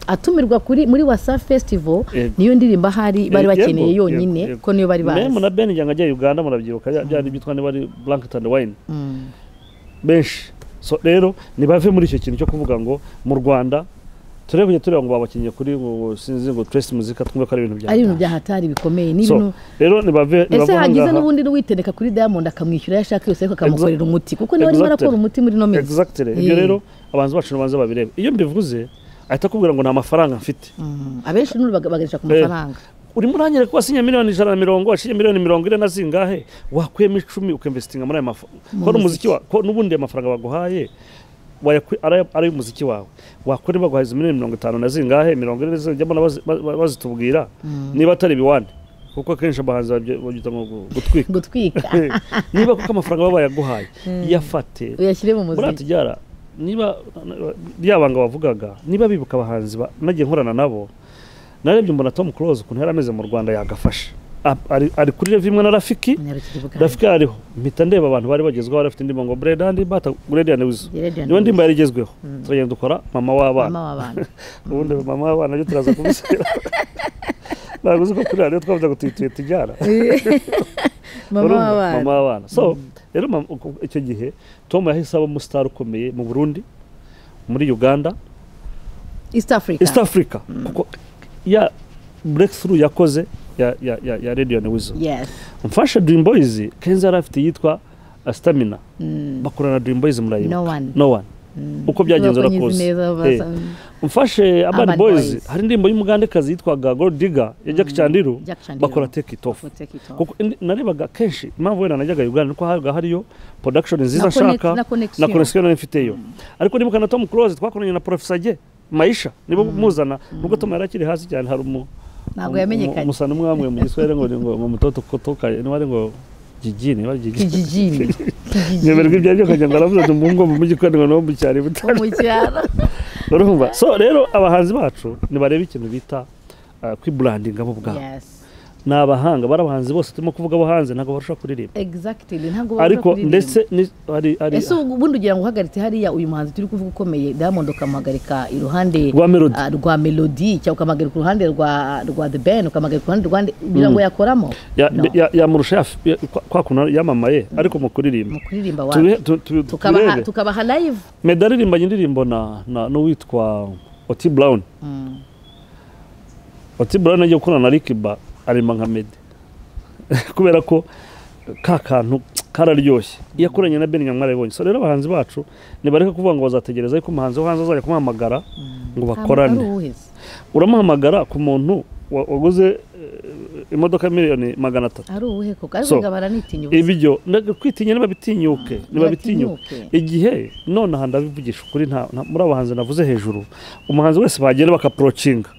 atumirwa kuri muri wasa festival niyo ndirimbo ahari bari bakeneye yonyine ko niyo bari bazi memu na ben njyanga ajya uganda murabyibuka byari byitwa niba ari blankton wine benshi so rero ntibave muri icyo kintu cyo kuvuga ngo mu rwanda turebe kujya tureba ngo babakinnye kuri ngo sinzi ngo trace muzika twumve ko ari ibintu bya ari ibintu byahatari bikomeye ni so ibintu rero ntibave ese hagize ngaha n'ubundi n'uwitendeka kuri diamond akamwishyura ayo ashaka yose ariko akamukorera Exact- umuti kuko niwe arimo Exactly. arakora umuti muri ino minsi exactly ibyo Eh. rero abanzi bacu nibanza babirebe iyo mbivuze ahita akubwira ngo nta mafaranga mfite Mm, abenshi n'ubu baga- bagarisha ku mafaranga urimo urangire ko wasinye miliyoni ijana na mirongo washinye miliyoni mirongo ine na zingahe wakuyemo icumi ukinvestinga muri ayo mafaranga Mu ko n'umuziki muziki. wa ko n'ubundi ayo mafaranga baguhaye wayakwi- ari- ari umuziki wawe wakora baguhaye izo miliyoni mirongo itanu na zingahe mirongo ine zijyamo na bazi- ba- ba- bazitubwira niba atari ibiwani kuko akenshi abahanzi babye- babyita ngo gu- gutwika gutwika niba kuko amafaranga baba bayaguhaye iyafate uyashyire mu muri muziki atijyara niba ryabanga bavugaga niba bibuka abahanzi ba- nagiye nkorana nabo narebye mbona tom close ukuntu yari ameze mu rwanda yagafasha A- ari- ari kuri rev imwe na rafiki Munyarukiri bwangu. rafiki ariho mpita ndeba abantu bari bagezweho bari bafite indirimbo ngo breda ndi bata breda wizo Breda and niyo ndirimbo Wizo. yari igezweho turagenda dukora mama w'abana mama w'abantu ubundi mama w'abana byo turaza kubisubira ntabwo uzi ko kuri radiyo twavuze ngo tuyituye tujyana mama Urumva? w'abana mama w'abana so rero mama- uku- icyo gihe tom yahise aba umusitari ukomeye mu burundi muri uganda east africa east africa kuko ya breakthrough yakoze ya, ya, ya, ya radio na wizo yes mfashe dream boys kenzi yari afite iyitwa uh, stamina Mm. bakorana na dream boys murayibuka no one no one uko byagenze Bakoze urakoze neza Eh, basa mfashe Urban abani boys Boys. hari indirimbo y'umugandekazi yitwaga gold digger ya jack chandiru Jack Chandiru. bakora take it off Take it off. kuko indi- narebaga kenshi impamvu wenda najyaga uganda nuko habaga hariyo production nziza Na connect- nshaka na na connection. connection nari mfiteyo ariko nibuka na tom close twakoranye na professor ge maisha nibo muzana nubwo tom yari akiri hasi cyane hari umu ntabwo umu- yamenyekanye umusana umwe wamwe mu giswahili ngo ni ngo ngo mutoto kotoka niba ari ngo jiji niba ari jiji kijijini nyemerwa kijijini ibyo aribyo kajya ngo aravuze ati umuhungu wo mu mujyi kandi ngo ni uwo mu cyaro wo butari mu cyaro urumva so rero abahanzi bacu ntibareba ikintu bita uh, kwiburandinga bo ubwabo yes ni abahanga bari abahanzi bose turimo kuvuga abo hanze ntabwo barusha kuririmba exactly ntabwo babura ariko kuririmba. ndetse ni- hari hari ese ubu- ubundi ugira ngo uhagaritse hariya uyu muhanzi turi kuvuga ukomeye diamond ukamuhagarika iruhande Rwa Melody. ah, rwa melody cyangwa ukamuhagarika uruhande rwa rwa the ben ukamuhagarika uruhande rwa nde ugira ngo yakoramo ya- No. ya- yamurusha yaf- ya- kwa- kwa kuntu yamamaye ariko mu kuririmba mu kuririmba Tubihe- wacu tu- tu- tukabaha turebe tukabaha live meda aririmbanye indirimbo na na- n'uwitwa oti brown Mm. oti brown agiye gukorana na rikiba aririmba nka mede kubera ko ka kantu kararyoshye iyo akoranye na beni nyamwara yabonye so rero abahanzi bacu ntibareka kuvuga ngo bazategereza ariko umuhanzi wo hanze azajya kumuhamagara ngo bakorane Ntabwo ari uwuheza. uramuhamagara ku muntu wa- waguze eh, imodoka miliyoni magana atatu ari uwuhe koko So, ariko ngo baranitinya ubusa ibyo ndaga- kwitinya ntibabitinyuke ntibabitinyuke ntibatinyuke. igihe nonaha ndabivugisha ukuri nta- nta- muri abahanzi navuze hejuru umuhanzi wese bagenda bakapurocinga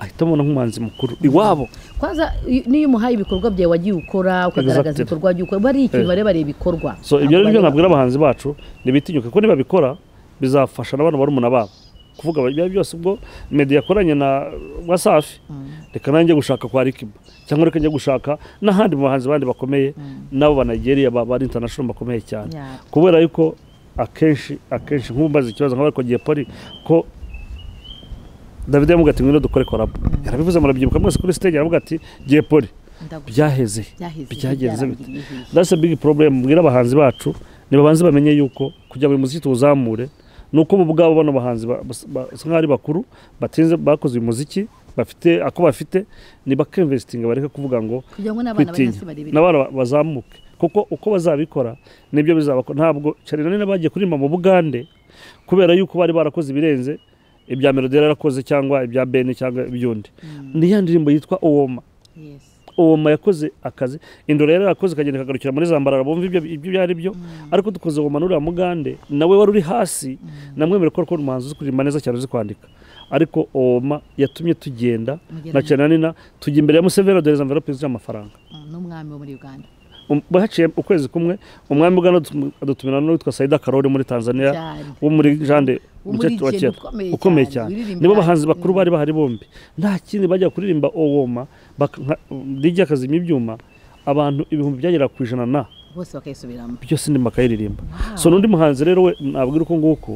ahita abona nk'umuhanzi mukuru iwabo kwanza i- niyo umuhaye ibikorwa byawe wagiye ukora ukagaragaza Exactly. ibikorwa by'ukora uba ari ikintu Eh. bareba bareba ibikorwa so ibyo rero nibyo Ntabwo nabwira abahanzi bacu ntibitinyuke kuko nibabikora bizafasha n'abana barumuna babo kuvuga ibyo byose ubwo medi yakoranye na wasafi reka nanjye gushaka kwa rikiba cyangwa reka njye gushaka n'ahandi mu bahanzi bandi bakomeye n'abo banigeria bari international bakomeye cyane Yeah. kubera yuko akenshi akenshi nk'ubu mbaze ikibazo nk'abari kugiye poli ko david yamuga ati ngwino dukore korabo yarabivuze murabyibuka mwese kuri stage aravuga ati giye poli ndagu- byaheze byaheze, byagenze bite byarangiriye igihe. that's a big problem mbwira abahanzi bacu nibabanze bamenye yuko kugira ngo uyu muziki tuwuzamure ni uko bo ubwabo bano bahanzi ba- bas- ba- basa nk'aho ari bakuru batinze bakoze uyu muziki bafite ako bafite nibakemvesitinga bareke kuvuga ngo kugira ngo n'abana bari kwitinya hasi barebere n'abana ba- bazamuke kuko uko bazabikora nibyo bizabakora ntabwo cyane nanone bagiye kuririmba mu bugande kubera yuko bari barakoze ibirenze ibya melodie yarakoze cyangwa ibya bene cyangwa iby'undi ni ya ndirimbo yitwa owoma Yes. uwoma yakoze akazi indoro yari yarakoze ikagenda ikagarukira muri zambarara bumva ibyo ibyo ibyo ari byo ariko dukoze uwoma nuriya mugande nawe wari uri hasi namwemere ko ari umuhanzi uzi kuririmba neza cyane uzi kwandika ariko uwoma yatumye tugenda Mugera na cyananina tujya imbere ya museveni aduhereza envelope zuzuye amafaranga n'umwami wo muri uganda Um, bahaciye ukwezi kumwe umwami w'uganda adutum- adutumira n'uwitwa saida karori muri tanzania cyane wo muri jande Wo muri umukecuru wa Jende kera ukomeye ukomeye cyane, cyane uririmba nibo bahanzi hasi. bakuru bari bahari bombi nta kindi bajya kuririmba owoma dijya akazima ibyuma abantu ibihumbi byagera ku ijana na bose bakayisubiramo byose ndimo akayiririmba Wow. so n'undi muhanzi rero we nabwira uko nguko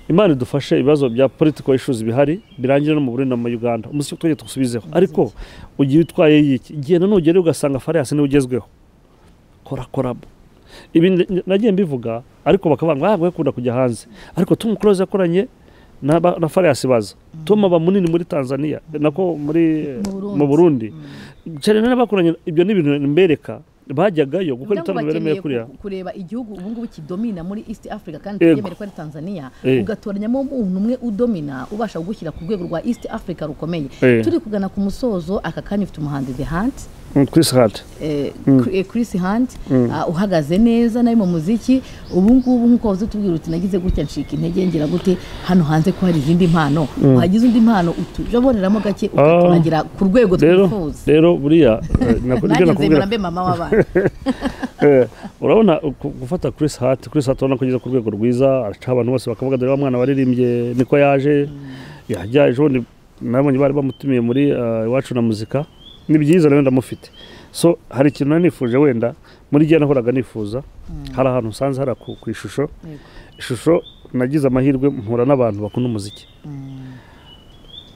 imana idufashe ibibazo bya political issues bihari birangire no mu Burundi no mu Uganda umusiki twajya tugusubizeho ariko ugiye utwaye yiki genda nugerayo ugasanga fariyasi niwe ugezweho kora korabo ibi n- nagiye mbivuga ariko bakavuga ngo ah gakunda kujya hanze ariko Tom Close yakoranye na, ba- na fariyasi baza Tom aba munini muri Tanzania nako muri Mu Burundi. mu Burundi cyane n'abakoranye ibyo ni ibintu mbereka bajyagayo gukora Kugira ngo ibitaramo biremereye bakeneye kuriya ku- kureba igihugu ubu ngubu kidomina muri east africa kandi Yego. tubyemere ko ari tanzania Eh. ugatoranyamo umuntu umwe udomina ubasha kugushyira ku rwego rwa east africa rukomeye Eh. turi kugana ku musozo aka kanya ufite umuhanzi the hunt Mm, Chris Hart eh, eh, Chris Hunt ah, uhagaze neza nawe mu muziki ubu ngubu nk'uko wazi utubwira uti nagize gutya ncika intege ngira gute hano hanze ko hari izindi mpano wagize undi mpano utujaboneramo gake ukaturagira ku rwego rero twifuza rero buriya eh, nako- nanjye nibyo nzemera nakubwira mbe mama w'abana Eh, urabona uku- gufata Chris Hart Chris Hart urabona ko ageze ku rwego rwiza araca abantu bose bakavuga dore wa mwana waririmbye niko yaje yajya ejo bundi nabonye bari bamutumiye muri eh, iwacu na muzika ni byiza rero ndamufite so hari ikintu nari nifuje wenda muri gihe nahoraga nifuza hari ahantu usanze hari ku ku ishusho Yego. ishusho nagize amahirwe mpura n'abantu bakunda umuziki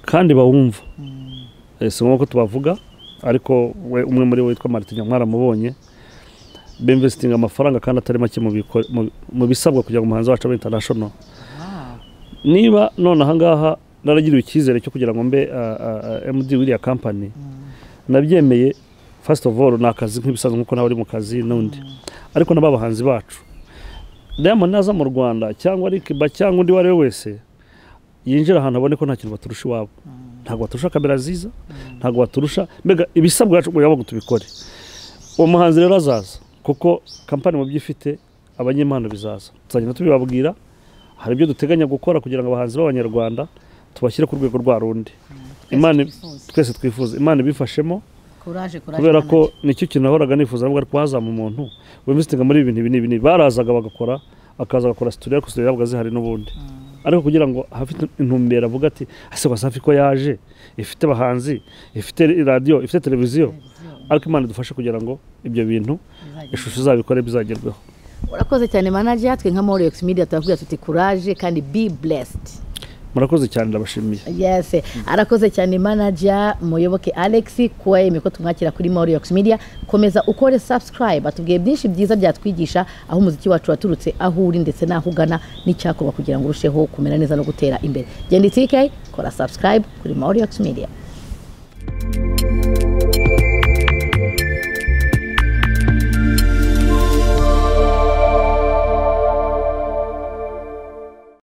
kandi bawumva Eh, si ngombwa ko tubavuga ariko we umwe muri bo witwa Martin mwaramubonye bimvesitinga amafaranga kandi atari make mu biko- mu- mu bisabwa kugira ngo umuhanzi wacu abe international Wow. niba none ahangaha naragiriwe icyizere cyo kugira ngo mbe uh, uh, uh, md w'iriya kampani nabyemeye first of all ni akazi nk'ibisanzwe nk'uko nawe uri mu kazi n'undi ariko n'ababahanzi bacu diamond naza mu rwanda cyangwa ari kiba cyangwa undi uwo ari we wese yinjira ahantu abone ko nta kintu baturusha iwabo ntabwo baturusha kamera nziza ntabwo baturusha mbega ibisabwa yacu ngo ngo tubikore uwo muhanzi rero azaza kuko kampani mu byo ifite abanyempano bizaza tuzagenda tubibabwira hari ibyo duteganya gukora kugira ngo abahanzi b'abanyarwanda tubashyire ku rwego rwa rundi imana twifuza. twese twifuza imana ibifashemo Courage, courage kubera mwana. ko nicyo kintu nahoraga nifuza navuga ariko hazamo umuntu wemvisitinga muri ibi bintu ibi n'ibi n'ibi. barazaga bagakora akaza agakora situdiyo ariko situdiyo yabaga zihari n'ubundi ariko kugira ngo hafite intumbero avuga ati ase wasafi ko yaje ifite abahanzi ifite radiyo ifite televiziyo ariko imana idufashe kugira ngo ibyo bintu Bizagenda. ishusho izabikore bizagerweho urakoze cyane manager twe nka Morex Media turavuga tuti courage kandi be blessed murakoze cyane ndabashimiye yes arakoze cyane manager muyoboke alex kuba yemeye ko tumwakira kuri moriyox media komeza ukore subscribe atubwiye byinshi byiza byatwigisha aho umuziki wacu waturutse aho uri ndetse n'aho ugana n'icyakorwa kugira ngo urusheho kumera neza no gutera imbere genda itike kora subscribe kuri moriyox media